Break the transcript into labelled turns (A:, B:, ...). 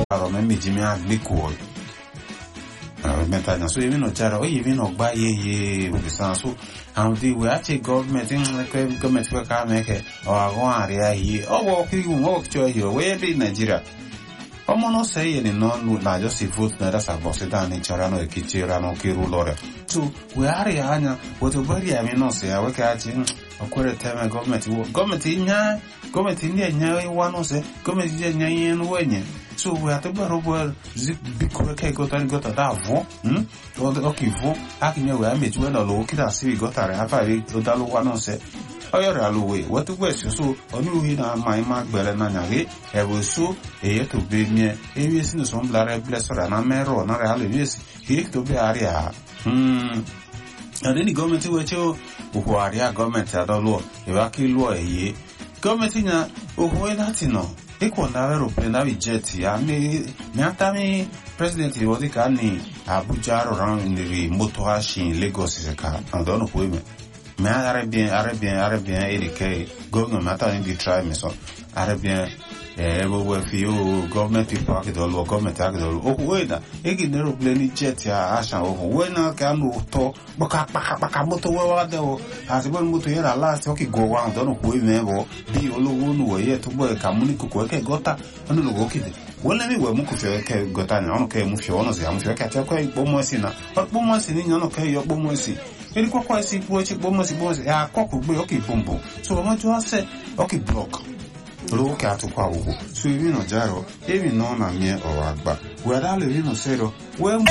A: aro me meji me agliko meta na so even no jara o even no gba ye ye we san so how the we ache government in like government we ka make o ago area yi o wo ki un o cho yi we be Nigeria ọmọ náà sẹ́yìn ní náà lù lájọ́ sí vote náà dásà bọ̀ sí dáa ní ìjọra náà èkìtì ra náà kí rú lọ rẹ̀ tó wẹ́hárì àányà wọ́tò bẹ́rì àmì náà sí àwẹ́kẹ́ àti ọkùnrin tẹ́mẹ̀ gọ́ọ̀mẹ̀tì wọ́ gọ́ọ̀mẹ̀tì nyá gọ́ọ̀mẹ̀tì ní ẹ̀nyá wá náà sẹ́ gọ́ọ̀mẹ̀tì ní ẹ̀nyá yẹn ní wẹ̀nyẹ̀ tó wẹ́ àtẹ́gbẹ̀rún bọ́ zi bíkúrẹ́ kẹ́ gọ́tà ní gọ́tà dáa vọ́ ọkì vọ́ akínyẹ̀ wẹ́ àmẹ̀tí wẹ́ náà lọ́wọ́ kí dà sí gọ́tà rẹ̀ afárí ọdálówá náà sẹ́ ọyọrọ alowe wọtúgbọ ẹsọsọ ọnùwì náà máa má gbẹrẹ náà nyàgé ẹwọsọ èyẹ tó bẹ miẹ ewé sínú sọ ńlá rẹ bilẹ sọrọ àná mẹrọ náà rẹ alẹ wíyẹsì èyẹ tó bẹ àárẹ à. ẹni ní gọọmenti wẹ tí ó òhò àríyá gọọmenti àdọlọ ìwà kí lọ ẹyẹ gọọmenti yẹn òhò ẹ láti nà ikọ̀ náà aeroplane náà jẹ́ẹ̀tì àmì mìátàmì president ìwọ́dí ká ní abuja rọrùn nìrì mọ́tò àṣìn lagos ìṣẹ̀ká àdánù kò èmẹ̀ mais arabien arabien arabien erike government mata ni di try me so arabien eh ebo we fi o government people akido lo government akido o we na e gi nero plane jet ya ashan o we na ka no to baka paka paka moto we wa de o ati bo moto yera last o ki go wa don ko e me bo bi olowo nu we ye to bo ka muni ko ko ke gota onu lo go kide wọ́n lẹ́mí ìwẹ̀ mú kò fẹ́ kẹ́ gọta ní ọ̀nà kẹ́ mú fi ọ̀nà sí àmú fẹ́ kẹ́ àti ẹ̀kọ́ ìgbọ́mọ̀ sí náà ọ̀pọ̀mọ̀ sí ní ọ̀nà kẹ́ yọ gbọ́mọ̀ sí eri kọ́kọ́ sí ipò ẹ̀ṣẹ̀ gbọ́mọ̀ sí gbọ́mọ̀ sí ẹ̀ akọ́kọ̀ gbé ọkì bọ̀m̀bọ̀ so ọmọ tí wọ́n sẹ́ ọkì block olówó kẹ́ àtúkọ̀ àwòkọ́ so èmi nà járọ èmi náà nà mí ọ̀rọ̀ àgbà wẹ̀dá lè rí nà sẹ́rọ wẹ́